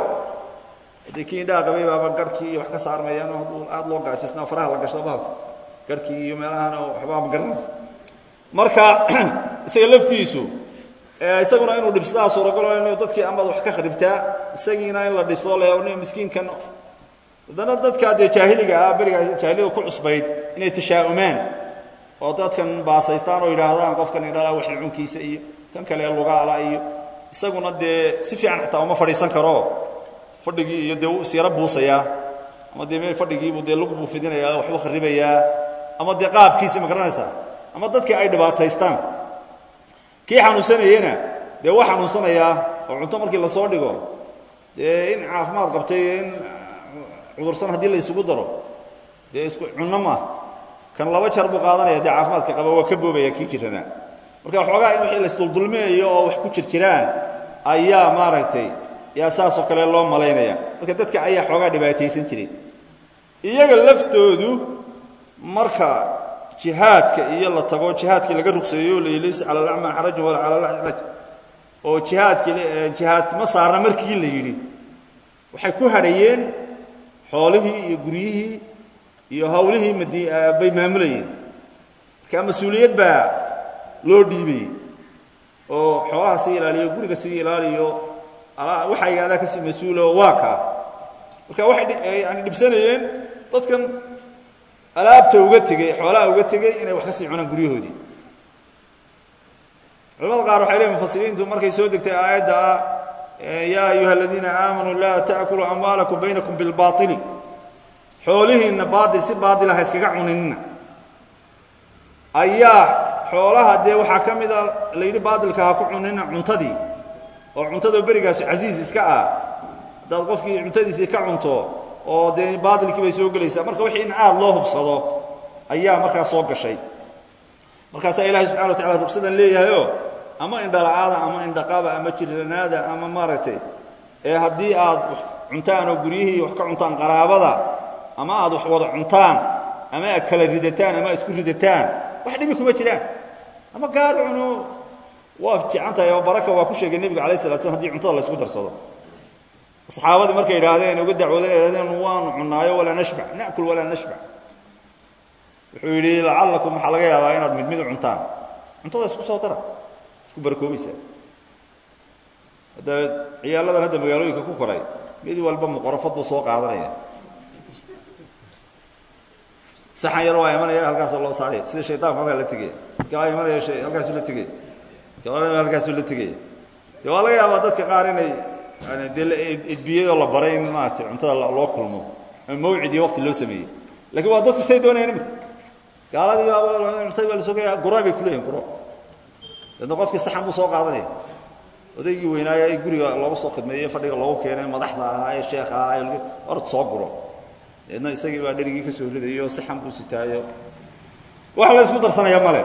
dee kii indhaha qabay baaba garhkii iyo wax ka saarmayaan oo hadduu aad loo gaajaysnaa faraha la gashado bahalka garhkii iyo meelahana waxbaa ma garanaysa marka isaga laftiisu isaguna inuu dhibsadaa suuragalo inuu dadkii amaad wax ka kharibtaa isagiina in la dhibsado le miskiinkan haddana dadkaa dee jaahiliga ah berigaa jaahiliyada ku cusbayd inay tashaa'umaan oo dadkan baasaystaan oo yidhaahdaan qofkan indhala wax cunkiisa iyo kan kale lugaala iyo isaguna dee si fiican xataa uma fadhiisan karo fadhigii iyo dee wuu isyaro buusayaa ama dee meel fadhigiibuu dee lug buu fidinayaa waxbuu kharibayaa ama dee qaabkiisi ma garanaysaa ama dadkii ay dhibaataystaan kii xanuunsanayena dee waa xanuunsanayaa oo cunto markii lasoo dhigo dee in caafimaad qabtay in cudursan haddii la isugu daro dee isku cunno maaha kan laba jar buu qaadanaya dee caafimaadka qaba waa ka boobaya kii jirana marka waxoogaa in wixii laisduldulminayo oo wax ku jirjiraan ayaa maaragtay yaa saasoo kale loo malaynaya marka dadka ayaa xoogaa dhibaataysan jiray iyaga laftoodu marka jihaadka iyo la tago jihaadkii laga rugseeyo la laysa cala alacma xarajun walaa cala alacraj oo jihaadkii jihaad ma saarna markii la yidhi waxay ku hadhayeen xoolihii iyo guryihii iyo hawlihii mad bay maamulayeen marka mas-uuliyad baa loo dhiibayey oo xoolaha sii ilaaliyo guriga sii ilaaliyo waxay adaa kasii mas-uulo waa kaa marka waxay yani dhibsanayeen dadkan alaabta uga tegey xoolaha uga tegey inay wax ka sii cunaan guryahoodii culamada qaar waxay leeyiin mufasiriintu markay soo degtay aayadda ah yaa ayuha aladiina aamanuu laa ta'kuluu amwaalakum baynakum bilbaaili xoolihiinna baail si baatila ha iskaga cuninina ayaa xoolaha dee waxaa ka mida la yidhi baatilka ha ku cunina cuntadii oo cuntadoo berigaasi casiis iska ah haddaad qofkii cuntadiisii ka cunto oo dee baatilkii bay soo gelaysaa marka wixii in aad loo hubsado ayaa markaa soo gashay markaasaa ilaahay subxana wa tacala rugsadan leeyahayoo ama indhala'aada ama indhaqaba ama jiranaada ama maaragtay ee haddii aad cuntaan oo guryihii wax ka cuntaan qaraabada ama aad wax wada cuntaan ama aad kala ridataan ama isku ridataan wax dhibi kuma jiraan ama gaar cuno waa fiican tahay oo baraka waa ku sheegay nebiga alay slat slam hadii cuntada la ysku darsado saxaabadii markay idhaahdeen uga dacwoodeen idhahdeen waanu cunaayo walaa nashbac na'kul walaa nashbac wuxuu yidhi lacallakum waxaa laga yaabaa inaad mid mid u cuntaan cuntada isku soo dara isku barakoobaysaa hadda ciyaaladan hadda magaalooyinka ku koray mid walba muqorafad buu soo qaadanaya saxan yar waa imanaya halkaasoo loo saaraya sida shaydaanku halkaa la tegaya dadka waa imanaya halkaasuu la tegaya dadka waa halkaasuu la tegaya dee waa laga yaabaa dadka qaar inay yani dee edbiyadoo la baray in maaragtay cuntada loo kulmo ama mawcid iyo waqti loo sameeyey lakiin waa dadku say doonayaan imika gaaladii cuntay baa lasoo gaya gura bay kuleeyihin guro deedna qofkii saxan buu soo qaadanaya odaygii weynaayo ee guriga loogu soo khidmeeyey fadhiga loogu keenay madaxda ahaa ee sheekha ahaa ee ord soo guro deedna isagii baa dherigii ka soo ridayo saxan buu sitaayo wax la isku darsanaya male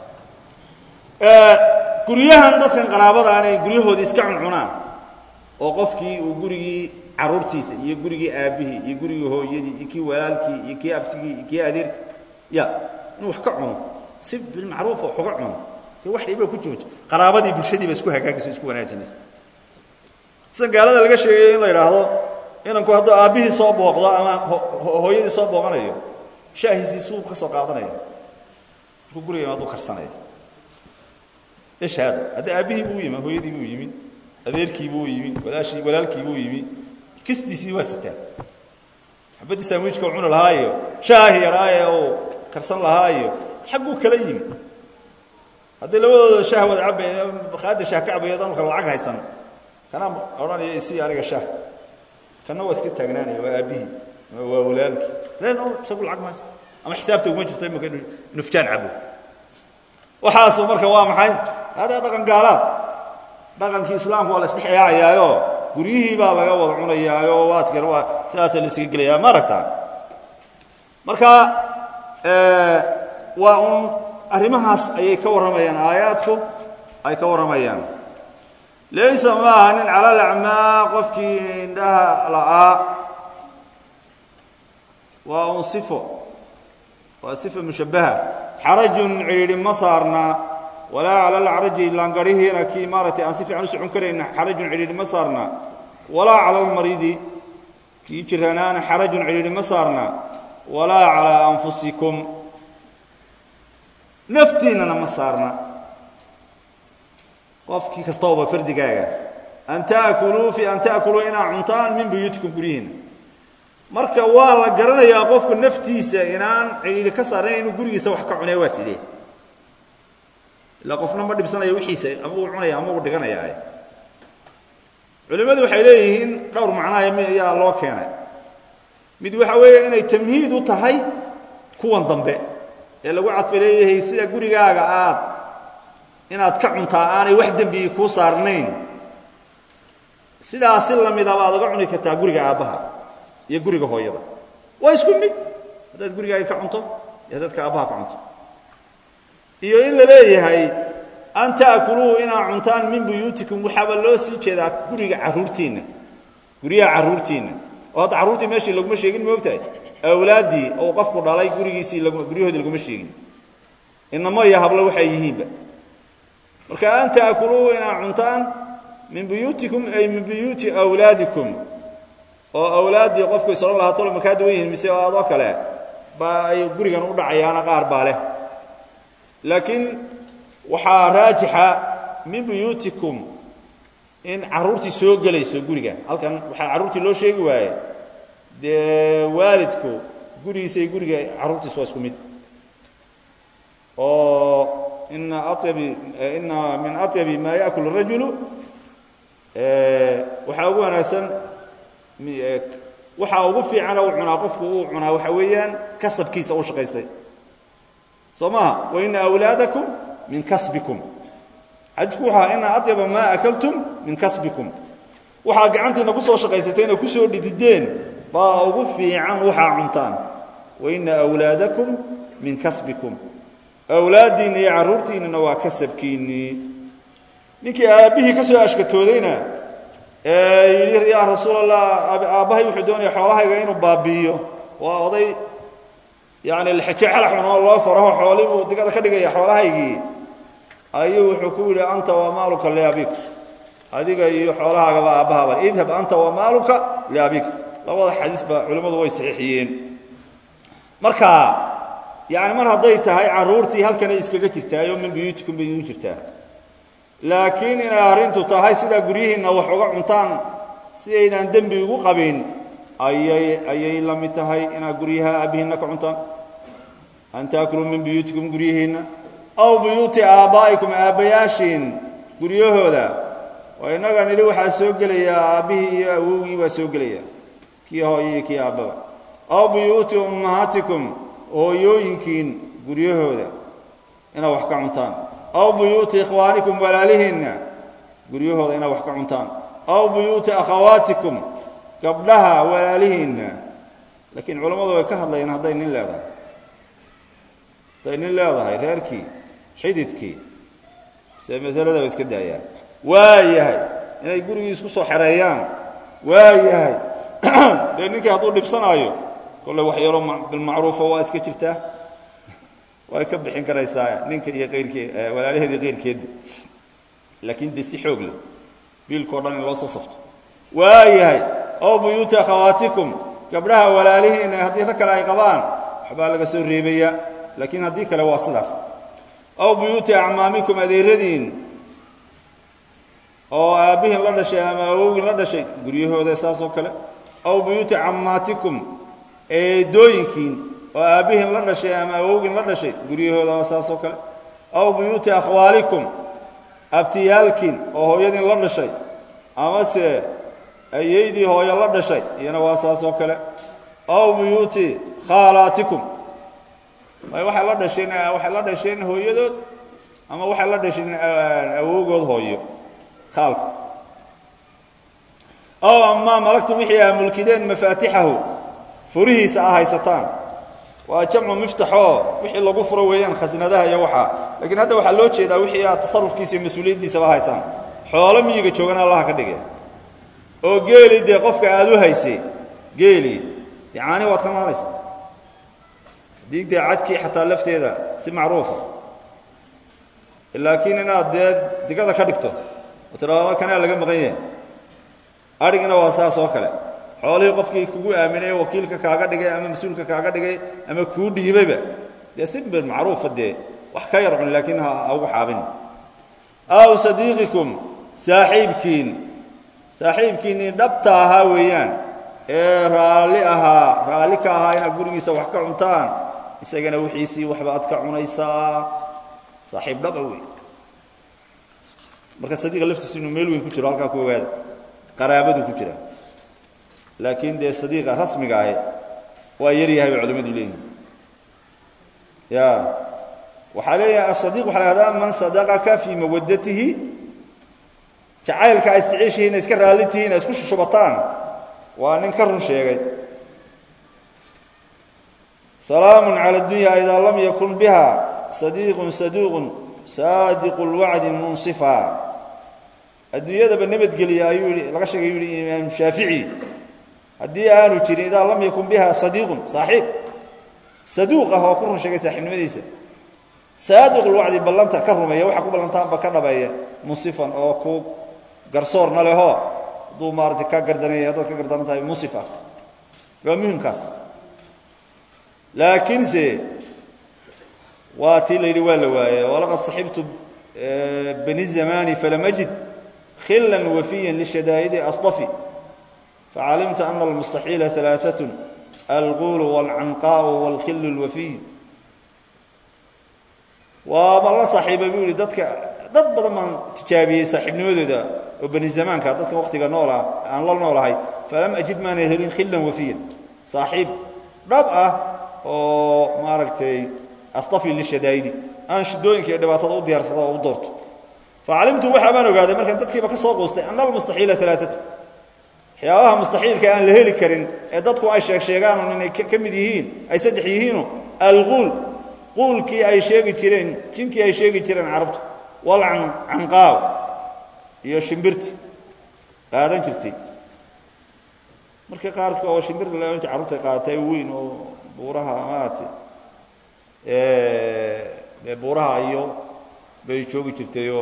guryahan dadkan qaraabada aanay guryahoodii iska cuncunaan oo qofkii uu gurigii carruurtiisa iyo gurigii aabbihii iyo gurigii hooyadii iyo kii walaalkii iyo kii abtigii iyo kii adeerkii ya inuu wax ka cuno si bilmacruufa wax uga cuno dee wax dhiba ku jooja qaraabadii bulshadiiba isku hagaagayso isku wanaajinaysa sida gaalada laga sheegayo in la idhaahdo inanku hadduu aabbihii soo booqdo ama hooyadii soo booqanayo shaahiisii suuq ka soo qaadanaya markuu guriga imaaduu karsanaya eshaada hadda aabbihii buu yimi hooyadii buu yimi adeerkii buu yimi walaashii walaalkii buu yimi kistiisii waa sitaa xabaddii sandwichka u cuni lahaa iyo shaahi yaraaye uu karsan lahaa iyo xagguu kala yimi haddii labadooda shaah wada cabay qaada shaah ka cabayo dalka lacag haysan kana odhanaya isii aniga shaah kana waa iska taagnaanaya waa aabbihii waa walaalkii len isagu lacag mahayso ama xisaabta uguma jirto imika nufjaan cabo waxaasu marka waa maxay hada dhaqan gaalaad dhaqankii islaamku waa la isdhexyaacayaayo guryihii baa laga wada cunayaayo waadkan waa sidaasa la isaga gelayaa ma aragtaa marka waa un arrimahaas ayay ka warramayaan aayaadku ay ka warramayaan laysa ma aha nin cala lacmaa qofkii indhaha la'aa waa un sifo waa sifa mushabbaha xarajun cidhiidhi ma saarna walaa cala alcaraji laangarihiina kii maaragtay aan si fiican u socon karayna xarajun cidhiidhi ma saarna walaa cala almaridi kii jiranaana xarajun cidhiidhi ma saarna walaa calaa anfusikum naftiinnana ma saarna qofkii kastaba fardigaaga an ta'kuluu fi an ta'kuluu inaa cuntaan min buyuutikum guryihiinna marka waa la garanayaa qofku naftiisa inaan cidhiidhi ka saarnayn inuu gurigiisa wax ka cunaya waa sidee ilaa qofna ma dhibsanaya wixiisa ama uu cunaya ama uu dhiganaya culimmadu waxay leeyihiin dhowr macnaha ayaa loo keenay mid waxa weeye inay tamhiid u tahay kuwan dambe ee lagu cadfay leeyahay sida gurigaaga aad inaad ka cuntaa aanay wax dembigi kuu saarnayn sidaas si lamida baad uga cuni kartaa guriga aabbaha iyo guriga hooyada waa isku mid haddaad gurigaaga ka cunto iyo haddaad ka aabbaha ka cunto iyo in la leeyahay an ta'kuluu inaa cuntaan min buyuutikum waxaaba loo sii jeedaa guriga carruurtiinna guryaha carruurtiinna oo hadda carruurtii meeshii laguma sheegin ma ogtahay awlaaddii ou qofku dhalay gurigiisii guryahoodii laguma sheegin inamo iyo hablo waxay yihiinba marka an ta'kuluu inaa cuntaan min buyuutikum ay min buyuuti awlaadikum oo awlaaddii qofku is odhan lahaa tolo makaa duwan yihiin mise oo adoo kale baa ay gurigan u dhacayaana qaar baa leh laakiin waxaa raajixa min buyuutikum in carruurtii soo gelayso guriga halkan waxaa carruurtii loo sheegi waaye dee waalidku gurigiisa iyo guriga carruurtiis waa isku mid oo ina ayabi ina min aطyabi maa yaأkul الrajulu waxaa ugu wanaagsan waxaa ugu fiicana uu cunaa qofku uu cunaa waxa weeyaan kasabkiisa u shaqaystay soo maha waina awlaadakum min kasbikum xadiisku wuxu aha ina aطyaba maa akaltum min kasbikum waxaa gacantiina ku soo shaqaysateen oo ku soo dhidideen baa ugu fiican waxaa cuntaan waina awlaadakum min kasbikum awlaaddiinna iyo carruurtiinnana waa kasabkiinnii ninkii aabbihii ka soo ashkatoodayna ee yidhi yaa rasuul allah aabbahay wuxuu doonaya xoolahayga inuu baabi'iyo waa oday yacni lxejecelaxun oo loo faraho xoolii buu digada ka dhigaya xoolahaygii ayuu wuxuu ku yidhi anta wa maaluka liabik adiga iyo xoolahaagaba aabbahaaba idhab anta wa maaluka liabik labada xadiis ba culimmadu way saxiixiyeen marka yacni mar hadday tahay carruurtii halkanay iskaga jirtaayoo min buyuutikum bay igu jirtaa laakiin inay arrintu tahay sidaa guryihiinna wax uga cuntaan si aydaan dembi ugu qabin ayay ayay la mid tahay inaad guryaha aabbihiinna ka cuntaan an taakuluu min buyuutikum guryihiinna aw buyuuti aabbaa'ikum aabbayaashiin guryahooda waa innaga nidhi waxaa soo gelayaa aabbihii iyo awowgii baa soo gelaya kii hooyo iyo kii aabbaba aw buyuuti ummahaatikum hooyooyinkiin guryahooda inaad wax ka cuntaan aw buyuuti ikhwaanikum walaalihiinna guryahooda inaad wax ka cuntaan aw buyuuti akhawaatikum gabdhaha walaalihiinna laakiin culammadu way ka hadlayaan hadday nin leedahay hadday nin leedahay reerkii xididkii se masalada way iska daayaan waa yahay inay gurigii isku soo xereeyaan waa yahay dee ninkii hadduu dhibsanaayo kolley wax yaroo bilmacruufa waa iska jirtaa way ka bixin karaysaa ninka iyo qayrkee walaalaheeda iyo qayrkeedba laakiin dee si xoog leh biilkao dhan in loo soo safto waa yahay aw buyuuti akhawaatikum gabdhaha walaalihiina haddii rag kale ay qabaan waxbaa laga soo reebayaa laakiin haddii kale waa sidaas aw buyuuti acmaamikum adeeradiin oo aabbihiin la dhashay ama awowgiin la dhashay guryahooda saas oo kale aw buyuuti cammaatikum eedooyinkiin oo aabbihiin la dhashay ama awowgiin la dhashay guryahooda waa saas oo kale aw buyuuti akhwaalikum abtiyaalkiin oo hooyadiin la dhashay amase ayeydii hooyo la dhashay iyana waa saas oo kale aw buyuuti khaalaatikum may waxay la dhasheen waxay la dhasheen hooyadood ama waxay la dhasheen awowgood hooyo khaalka aw amaa malagtum wixii aa mulkideen mafaatixahu furihiisa a haysataan waa jamcu miftaxoo wixii lagu furo weeyaan khasnadaha iyo waxaa laakiin hadda waxaa loo jeedaa wixii aad tasarufkiisa iyo mas-uuliyaddiisaba haysaan xoolo miyiga joogana allaha ka dhigay oo geeli dee qofka aad u haysay geeli dee caani waad ka maalaysa haddii dee cadkii xataa lafteeda si macruufa laakiin inaad dee digada ka dhigto oo tidhaado kanaa laga maqan yahay adhigina waa saas oo kale xoolihii qofkii kugu aaminay wakiilka kaaga dhigay ama mas-uulka kaaga dhigay ama kuu dhiibayba dee si bir macruufa dee wax ka yar cun laakiin ha ugu xaabin aw sadiiqikum saaxiibkiin saaxiibkiinnii dhabta ahaa weeyaan ee raalli ahaa raalli ka ahaa inaad gurigiisa wax ka cuntaan isagana wixiisii waxba ad ka cunaysaa saaxiib dhaba wey marka sadiiqa laftiisa inuu meel weyn ku jiro halkaa ku ogaada qaraabadu ku jira laakiin dee sadiiqa rasmiga ahi waa yar yahay bay culimmadu leeyihin ya waxaa leeyahay asadiiq waxa la hahdaa man sadaqaka fii mawaddatihi jacaylka ay isjeceshihiin iska raalli tihiin ay isku shushubataan waa nin ka run sheegay salaamun cala addunya idaa lam yakun biha sadiiqun saduuqun saadiqu lwacdi munsifa adduunyadaba nabadgeliya ayuu yihi laga sheegay yuu yihi imaam shaafici haddii aanu jirin idaa lam yakun biha sadiiqun saaxiib saduuq ah oo ku run sheegay saaxiibnimadiisa saadiqulwacdi ballanta ka rumeeya waxa ku ballantaanba ka dhabeeya munsifan oo ku garsoorna leho hadduu maarata ka gardanaya haddaad ka gardaran tahay munsif ah waa muhimkaas laakiinse waa tii la yidhi waa la waaye walaqad saxibtu bani zamani falam ajid khila wafiya lishadaa'idi asdafi facalimta ana almustaxiila alaaثaة alguulu wاlcanqaءu wاlkhilu اlwafiy waaba la saaxiibay buu yihi dadka dad badan baan tijaabiyey saaxiibnimadooda oo bani zamaanka dadka waqtiga noola aan la noolahay falam ajid maana helin khilan wafiya saaxiib dhab ah oo maaragtay astafi lishadaa'idi aan shidooyinka iyo dhibaatada u diyaarsado oo u doorto facalimtu waxaa baan ogaaday markaan dadkiiba ka soo qoostay ana almustaxiila alaaatu waxyaabaha mustaxiilka aan la heli karin ee dadku ay sheeg sheegaanun inay ka mid yihiin ay saddex yihiinu alguul quulkii ay sheegi jireen jinkii ay sheegi jireen carabtu walcanqaaw iyo shimbirti qaadan jirtay markii qaarka oo shimbir laanta carruurta qaadatay weyn oo buuraha maarate dee buuraha iyo bay joogi jirtayoo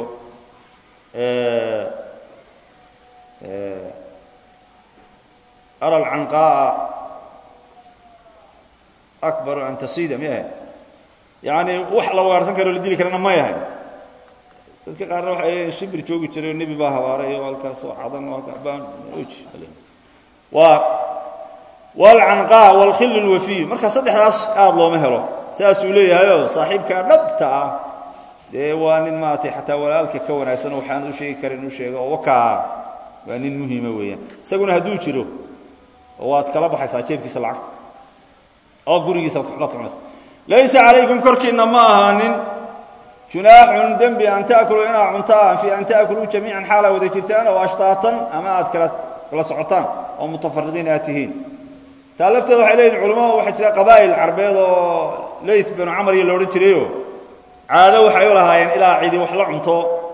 ara alcanqaa'a akbaru an tasida miyahe yacni wax la wagaarhsan karo la dili karana may ahayn dadka qaarna waxay shibir joogi jiray nebi baa habaaray oo halkaas oo cadan oo gacbaan oji waa walcanqaa walkhillu lwafiy marka saddexdaas aada looma helo saasuu leeyahayoo saaxiibkaa dhabta ah dee waa nin maaragtay xataa walaalka ka wanaagsan oo waxaan u sheegi karin u sheego oo wakaa waa nin muhiima weeyaan isaguna hadduu jiro waad kala baxaysaa jeebkiisa lacagta oo gurigiisa ad waxbaad cunaysa laysa calaykum korkiinna ma ahaanin junaaxun dembi an ta'kuluu inaad cuntaan fii an ta'kuluu jamiican xaalaa wada jirtaan oo ashtaatan ama aad kala kala socotaan oo mutafariqiin aad tihiin taa lafteeda waxay leeyihin culamadu waxaa jira qabaa'il carbeed oo layth binu camar iyo la odhan jirayo caado waxay u lahaayeen ilaa cidi wax la cunto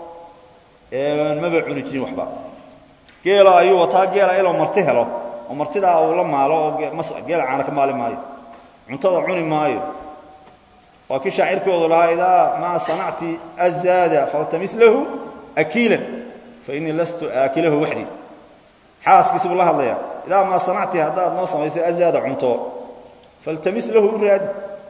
maba cuni jirin waxba geela ayuu wataa geela iloo marti helo oo martidaa uu la maalo oo geela caana ka maali maayo cuntada cuni maayo waa kii shaacirkoodu lahaa idaa maa sanacti azaada faltamis lahu akiilan fa innii lastu aakilahu waxdii xaaskiisi buu la hadlayaa idaa maa sanacti haddaad noo samayso azaada cunto faltamis lahu u raadi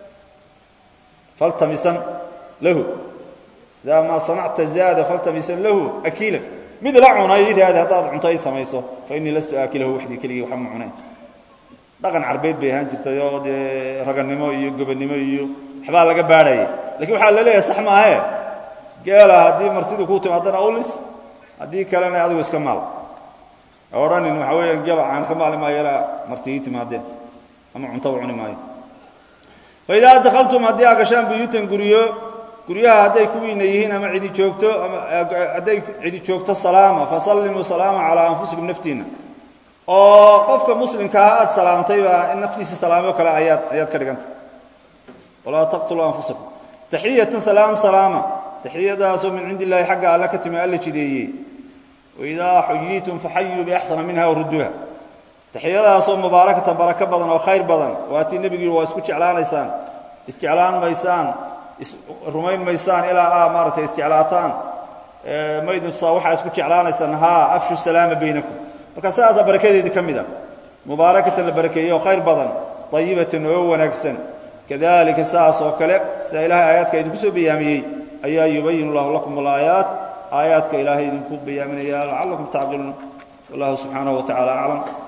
faltamisan lahu idaa maa sanacta zaada faltamisan lahu akiilan mid la cuna ii raadi haddaad cunto ay samayso fa innii lastu aakilahu waxdii keligii waxba ma cunayn dhaqan carbeed bay ahaan jirtay oo dee ragannimo iyo gobonnimo iyo waxbaa laga baadhayay lakiin waxaa la leeyahay sax maahe geela haddii martidu kuu timaadana ulis haddii kalena adigu iska maal odhanin waxaa weeyaan geela caan ka maali maayo ilaa marti ii timaadeen ama cuntaba cuni maayo fa idaa dakhaltum haddii aa gashaan buyuutan guryo guryaha hadday kuwiina yihiin ama cidi joogto ama hadday cidi joogto salaama fasallimuu salaama calaa anfusikum naftiinna oo qofka muslimkaa aad salaamtaybaa in naftiisa salaamo kale ayaad ayaad ka dhigantay walaa taqtuluu anfusakum taxiyatan salaam salaama taxiyadaasoo min cindi illaahi xagga alle ka timi alla jideeyey waidaa xuyiitum faxayuu biaxsana minha warudduuha taxiyadaasoo mubaarakatan barako badan oo khayr badan waatii nebigu waa isku jeclaanaysaan isjeclaan maysaan isrumayn maysaan ilaa aa maaratay isjeclaataan maydunsaa waxaa isku jeclaanaysaan haa afshu salaama baynakum marka sidaasaa barakadeedii ka mid a mubaarakatan la barakeeyey oo khayr badan ayibatan oo wanaagsan kadalika saas oo kale sida ilaahay aayaadka idinku soo bayaamiyey ayaa yubayin allahu lakum alaayaat aayaadka ilaahay idinku bayaaminaya lacallakum tacqiluun wallahu subxaanahu wa tacala aclam